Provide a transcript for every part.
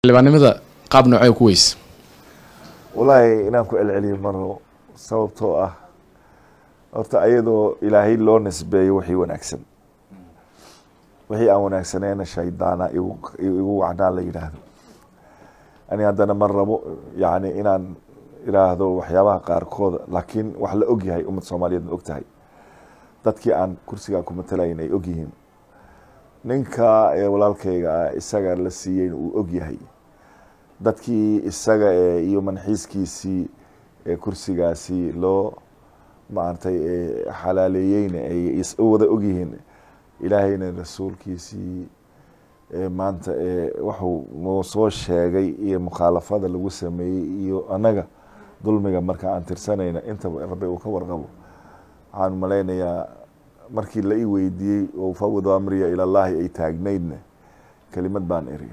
xildhibaannimada qaab noocee ku weyse wallaahi inaan ku celceliyo maro sababtoo ah horta ayadoo ilaahay loo nisbeeyo wixii wanaagsan wixii aan wanaagsaneena shaydaana igu igu wacnaa la yidhaahdo ani haddana ma rabo yacni inaan iraahdo waxyaabaha qaarkooda laakiin wax la og yahay ummad soomaaliyeed ma og tahay dadkii aan kursigaa ku matalayn ay og yihiin ninka ee walaalkayga ah isaga la siiyeyna uu og yahay dadkii isaga ee iyo manxiiskiisii ee kursigaasi loo maaragtay xalaaleeyeyna ay wada og yihiin ilaahayna rasuulkiisii maanta waxuu noo soo sheegay iyo mukhaalafada lagu sameeyey iyo annaga dulmiga marka aan tirsanayna intaba rabbi uu ka warqabo waxaan malaynayaa markii la ii weydiiyey oo fawadu amriya ilallaahi ay taagnaydna kelimad baan iri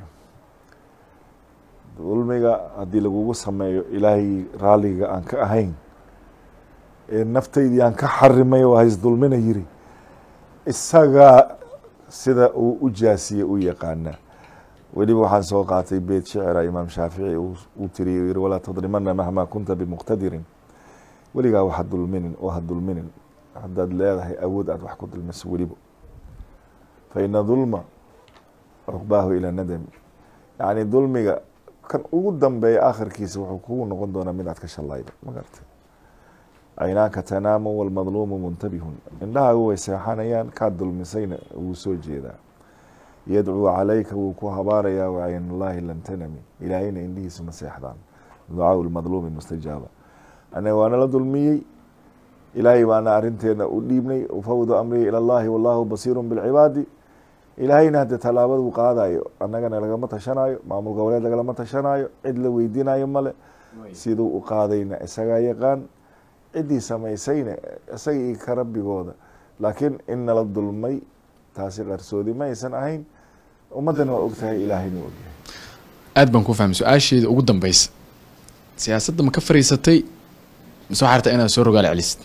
dulmiga haddii lagugu sameeyo ilaahay raalliga aan ka ahayn ee naftaydii aan ka xarimay oo hays dulmina yiri isagaa sida uu u jaasiye u yaqaana weliba waxaan soo qaatay beyt shicira imaam shaafici uu tiriy yiri walaa tadrimana mahmaa kunta bimuqtadirin weligaa waxa dulminin oo ha dulminin haddaad leedahay awood aad wax ku dulmiso weliba fa ina dulma cuqbaahu ilaa nadami yacni dulmiga kan ugu dambeeya aakhirkiisa wuxuu kugu noqon doonaa mid aad ka shalaydo ma garta aynaaka tanaamu walmadluumu muntabihun indhahaagu way seexanayaan kaad dulmisayna wuu soo jeedaa yadcuu calayka wuu ku habaarayaa wacaynullaahi lan tanami ilaahayna indhihiisu ma seexdaan ducaau lmadluumi mustajaaba anaga waana la dulmiyey ilaahay baana arinteena u dhiibnay ufawdu amrii ila llahi wallahu basiiru bilcibaadi ilaahayna hadde tallaabaduu qaadayo annagana lagama tashanayo maamul goboleed lagalama tashanayo cid la weydiinayo male siduu u qaadayna isagaa yaqaan ciddii samaysayna isaga iyo ka rabbigooda laakiin in nala dulmay taasi qarsoodi ma aysan ahayn ummaddana waa ogtahay ilaahayna waa ogyahay aad baan ku fahmay su-aasheeda ugu dambeysa siyaasadda ma ka fariisatay mise waxaa rabtaa inaad soo rogaal celisid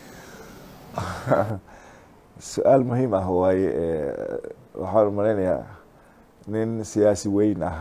su-aal muhiim ah waaye waxaan malaynayaa nin siyaasi weyn ah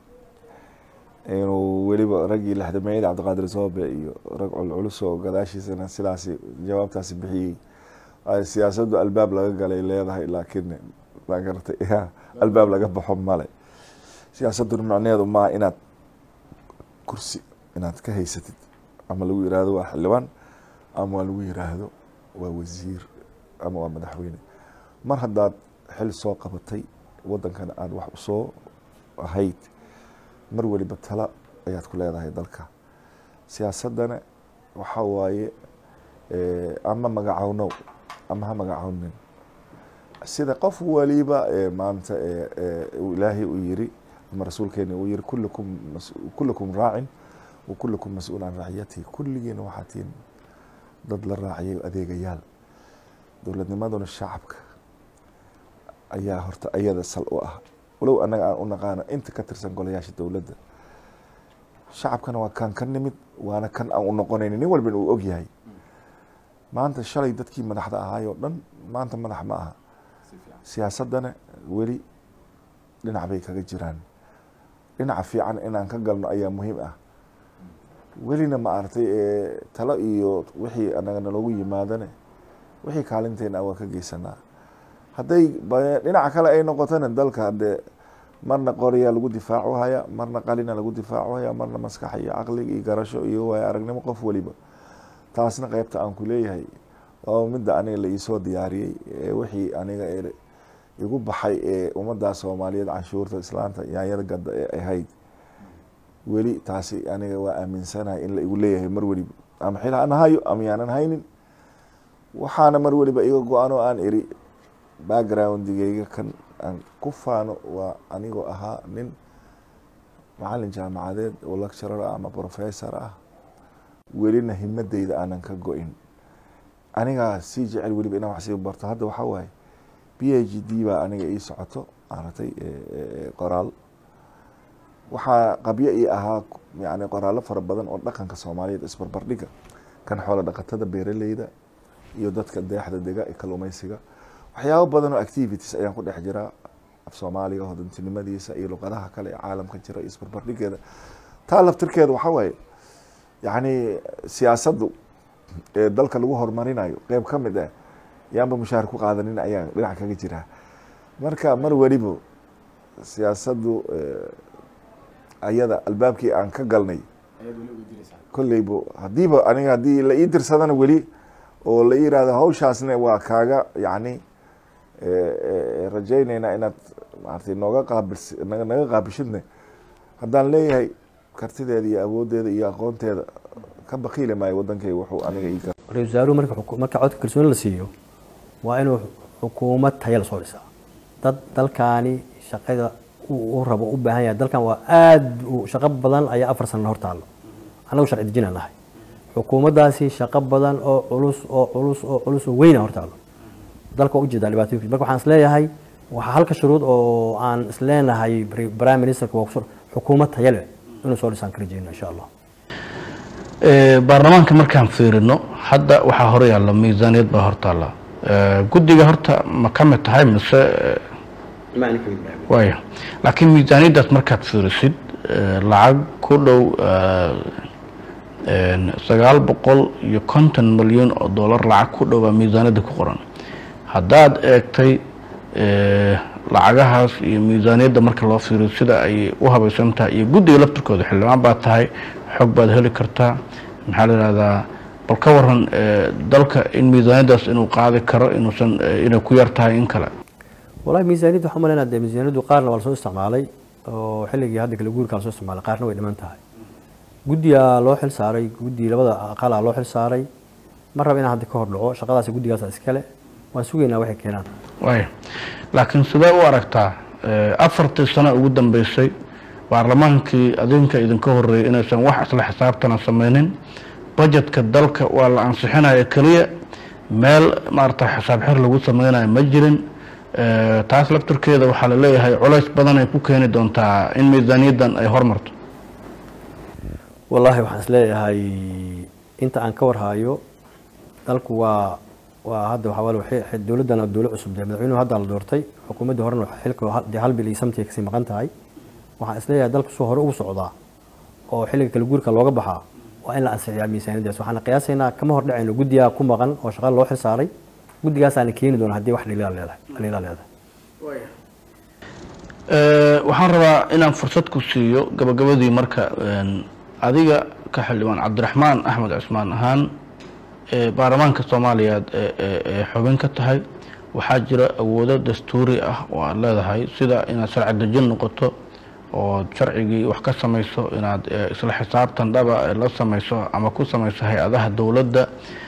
inuu weliba raggii lexdameeyada cabdiqaadir soobe iyo rag culculus oo gadaashiisana sidaasi jawaabtaasi bixiyey siyaasaddu albaab laga galay leedahay laakiin ma garatay albaab laga baxo male siyaasadduna macnaheedu maa inaad kursi inaad ka haysatid ama lagu yiraahdo waa xildhibaan ama waa lagu yiraahdo waa wasiir ama waa madaxweyne mar haddaad xil soo qabatay waddankana aada wax usoo ahayd mar weliba tala ayaad ku leedahay dalka siyaasaddana waxaa waaye ama magacownow ama ha magacownin sida qof waliba maanta ilaahay uu yiri ama rasuulkeena uu yiri kullukum kullukum raacin wa kullukum mas-uul can raaciyatihi kulligiina waxaa tihiin dad la raaciyay adeegayaal dowladnimaduna shacabka ayaa horta ayada sal u ah walow annaga aan u naqaano inta ka tirsan golayaasha dowladda shacabkana waa kan ka nimid waana kan aan u noqonayni nin walbana uu og yahay maanta shalay dadkii madaxda ahaayoo dhan maanta madax ma aha siyaasaddana weli dhinac bay kaga jiraan dhinaca fiican inaan ka galno ayaa muhiim ah welina ma aragtay talo iyo wixii anaga naloogu yimaadane wixii kaalinteena waa ka geysanaa hadday dhinaca kale ay noqotona dalka hadee marna qoryaa lagu difaaco haya marna qalina lagu difaaco haya marna maskax iyo caqliga iyo garasho iyo waay aragnimo qof waliba taasna qeybta aan ku leeyahay waa midda aniga la iisoo diyaariyey wixii aniga igu baxay ee ummadda soomaaliyeed canshuurta islaanta yaanyada gadda ee ahayd weli taasi aniga waa aaminsanahay in la igu leeyahay mar weliba ama xil aan hayo ama yaanan haynin waxaana mar weliba iga go-an oo aan iri backgroundigeyga kan aan ku faano waa anigoo ahaa nin macalin jaamacadeed oo lecturer ah ama professor ah welina himadeyda aanan ka go-in anigaa sii jecel weliba inaan wax sii barto hadda waxaa waaye b h d baa aniga ii socoto maaragtay qoraal waxaa qabyo ii ahaa yani qoraallo fara badan oo dhaqanka soomaaliyeed isbarbardhiga kan xoolo dhaqatada beeraleyda iyo dadka deexda dega ee kaluumeysiga waxyaabo badan oo activities ayaan ku dhex jiraa af soomaaliga hodantinimadiisa iyo luqadaha kale ee caalamka jira iyo isbarbardhigeeda taa laftirkeeda waxaa waaye yacni siyaasaddu ee dalka lagu horumarinayo qeyb ka mid ah yaanba mushaahar ku qaadanin ayaa dhinac kaga jira marka mar weliba siyaasaddu ayada albaabkii aan ka galnay kolleyba haddiiba aniga haddii la ii dirsadana weli oo la ii yihahdo hawshaasna waa kaaga yacni rajayneynaa inaad maaragtay nooga qaabils naga qaabishidne haddaan leeyahay kartideeda iyo awooddeeda iyo aqoonteeda ka bakiili maayo wadankayga wuxuu aniga ii gar ra-isul wasaaruhu marka marka codka kalsooni la siiyo waa inuu xukuumad taya lasoo dhisaa dad dalkaani shaqada u rabo u baahan yahay dalkan waa aada shaqo badan ayaa afar sana hor taallo annagu sharci dejinaan nahay xukuumaddaasi shaqo badan oo culus oo culus oo culus oo weyna hor taallo dalka waa ujeedaa dhibaatooyinkiis marka waxaan isleeyahay waxaa halka shuruud oo aan isleenahay prime ministerka waa kusoo xukuumad taya leh inuu soo dhisaan ka rajeyno insha allah baarlamaanka markaan fiirino hadda waxaa hor yaalla miisaaniyad baa hor taalla guddiga horta ma ka mid tahay mise waya laakiin miisaaniyaddaas markaad fiirisid lacag ku dhow sagaal boqol iyo konton milyan oo dollar lacag ku dhow baa miisaaniyadda ku qoran haddaad eegtay lacagahaas iyo miisaaniyadda marka loo fiiriyo sida ay u habaysan tahay iyo guddiga laftirkooda xildhibaan baad tahay xog baad heli kartaa maxaa la yihahdaa bal ka waran dalka in miisaaniyaddaas inuu qaadi karo inuusan inay ku yar tahay in kale wallahi miisaaniyadda waxaan umaleynaa dee miisaaniyaddu qaarna waa lasoo isticmaalay oo xilligii hadda kale guurka lasoo isticmaalay qaarna way dhiman tahay guddigaa loo xil saaray guddi labada aqalaa loo xil saaray ma raba inaan hadda ka hor dhaco shaqadaas guddigaasa iskale waan sugaynaa waxay keenaan waaya laakiin sidee u aragtaa afartii sano ugu dambeysay baarlamaankii adinka idinka horeeyay inaysan wax isla xisaabtana sameynin bajetka dalka waa la ansixinaya keliya meel maarata xisaab xir lagu sameynayo ma jirin taas laftirkeeda waxaa la leeyahay culays badan ay ku keeni doontaa in miisaaniyaddan ay hormarto wallaahi waxaan isleeyahay inta aan ka warhaayo dalku waa waa hadda waxaa wal dowladdana dowla cusub dee madaxweynuhu hadda la doortay xukuumaddii horena xilka dee hal bil iyo samtiga kasii maqan tahay waxaan isleeyahay dalku suu hore ugu socdaa oo xilliga kala guurka looga baxaa waa in la ansixiyaa miisaaniyaddaas waxaan qiyaasaynaa kama hor dhacayno guddigaa ku maqan oo shaqada loo xil saaray guddigaasaana keeni doona haddii wax dhaliila leedahay dhaliila leedahay waxaan rabaa inaan fursad ku siiyo gabagabadii marka adiga ka xildhibaan cabdiraxmaan axmed cusmaan ahaan baarlamaanka soomaaliyaad ee xubin ka tahay waxaa jira awoodo dastuuri ah oo aad leedahay sida inaad sharci dejin noqoto oo sharcigii wax ka samayso inaad isla xisaabtan dhaba la samayso ama ku samayso hay-adaha dowladda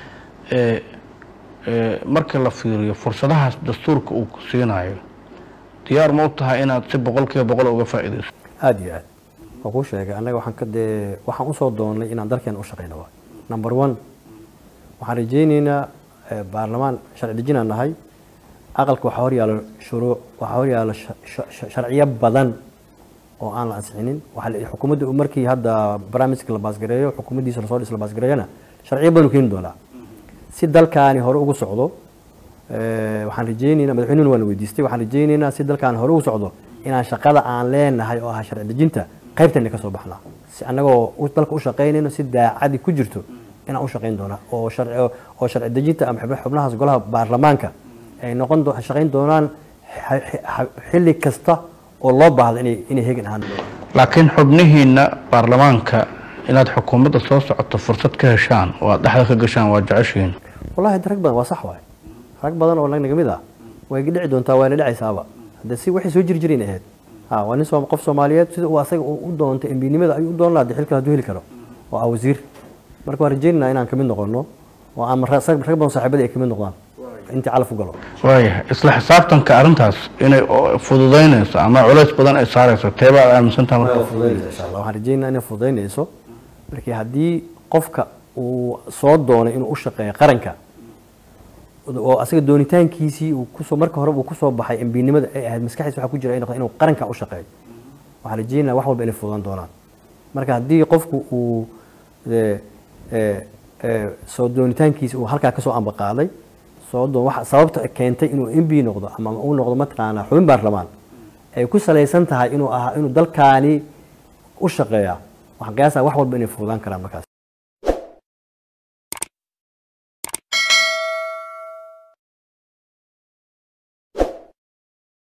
marka la fiiriyo fursadahaas dastuurka uu ku siinayo diyaar ma u tahay inaad si boqol kiiba boqol uga faa'iidayso aada iyo aad waa kuu sheegay annaga waxaan ka dee waxaan usoo doonnay inaan dalkeena u shaqeyno waay number one waxaan rajayneynaa baarlamaan sharci dejinaan nahay aqalka waxaa hor yaalo shuruuc waxaa hor yaalo sharciyo badan oo aan la ansixinin xukuumadda markii hadda barnaamijka la baasgareeyo xukuumaddiisa lasoo dhis la baasgareeyona sharciyo badan u keeni doonaa si dalkaani hore ugu socdo waxaan rajayneynaa madaxweynuhuna waan weydiistay waxaan rajayneynaa si dalkaani hore ugu socdo inaan shaqada aan leenahay oo ah sharci dejinta qaybteena ka soo baxnaa si annagoo dalka u shaqaynayno si daacadi ku jirto inaan u shaqayn doonaa oo sharci oo sharci dejinta ama xubnahaas golaha baarlamaanka ay noqon shaqayn doonaan xilli kasta oo loo baahdo inay inay hegan ahaan laakiin xubnihiina baarlamaanka inaad xukuumadda soo socoto fursad ka heshaan oo aad dhexda ka gashaan waa jeceshihiin wallahi rag badan waa sax waay rag badan oo naga mid ah way dhici doontaa waana dhacaysaaba hadde si waxay soo jiri jirin ahayd ha waa nin qof soomaaliyeed sida uu asaga u doontay embinimada ayuu u doon lahaa xilkan hadduu heli karo oo ah wasiir marka waan rajeynayna inaan kamid noqono oo aan rag badan saaxiibadii ay kamid noqdaan intii calaf u galo waayahay isla xisaabtanka arrintaas inay fududaynayso ama culays badan ay saarayso teebaad aaminsantaha marka insha allah waxaan rajeynaa inay fududaynayso markii haddii qofka uu soo doonay inuu u shaqeeyo qaranka oo asaga doonitaankiisii uu kusoo marka hore uu kusoo baxay embinimada ay ahayd maskaxdiisa waxaa ku jira inuu inuu qaranka u shaqeeyo waxaan rajeynaa wax walba inay fududaan doonaan marka haddii qofku uu soo doonitaankiisa uu halkaa kasoo ambaqaaday soo doon waxa sababta keentay inuu mb noqdo ama uu noqdo mataqaanaa xubin baarlamaan ay ku salaysan tahay inuu ahaa inuu dalkaani u shaqeeya waxaan qiyaasaa wax walba inay fududaan karaan markaas